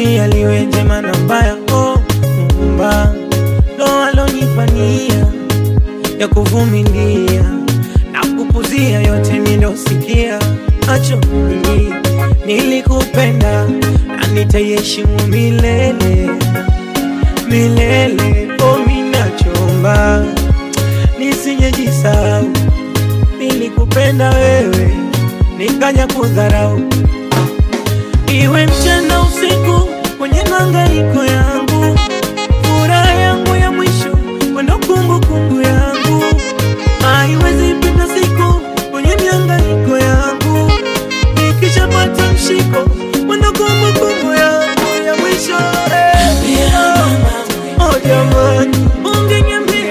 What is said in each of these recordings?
likilia liwe jema na mbaya. Oh, Muumba ndo alonipania ya kuvumilia na kupuzia yote nilosikia. Acho mimi nilikupenda na nitaiheshimu milele milele. Oh, minachomba nisijejisahau, nilikupenda wewe nikaja kudharau, iwe mchana usiku, kwenye mahangaiko yangu, furaha yangu ya mwisho, wendo kumbukumbu yangu, haiwezi pita siku kwenye mihangaiko yangu, nikishapata mshiko, wendo kumbukumbu yangu ya mwisho eh. Oh, jamani, ungeniambia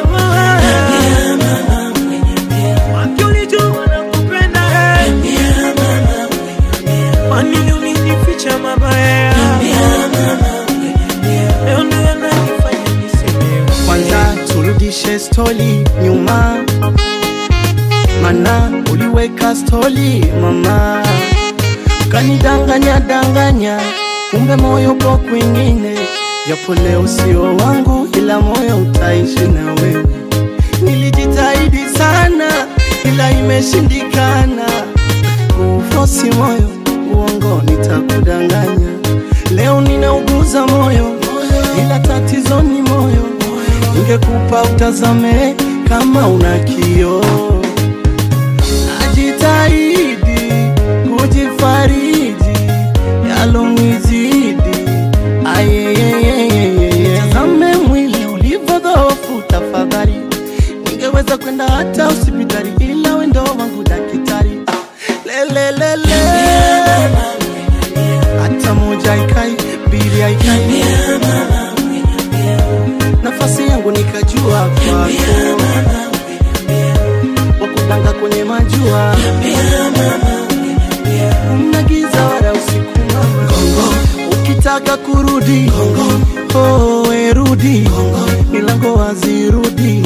Waki ulijua nakupenda eh. Kwa nini ulinificha mabaya? Leo ndo yananifanya niseme Kwanza turudishe stori nyuma, mana uliweka stori mama, ukanidanganya danganya, kumbe moyo uko kwingine. Japo leo sio wangu, ila moyo utaishi na wewe. Nilijitahidi sana, ila imeshindikana. Kufosi moyo, uongo nitakudanganya. Leo ninauguza moyo, ila tatizo ni moyo. Ningekupa utazame kama una kioo. Najitahidi kujifariji, yalonizidi ayeyeyeyeye. Tazame mwili ulivyodhoofu, tafadhali. Ningeweza kwenda hata hospitali, ila wendo wangu daktari. Ah, lelelele, hata moja haikai, mbili haikai, nafasi yangu nikajua kwako, wakudanga kwenye majua Mna giza wala usiku mama. Ukitaka kurudi oh, we rudi milango wazi rudi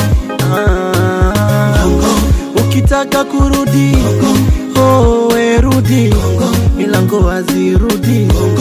Ah. Ukitaka kurudi oh, we rudi milango wazi rudi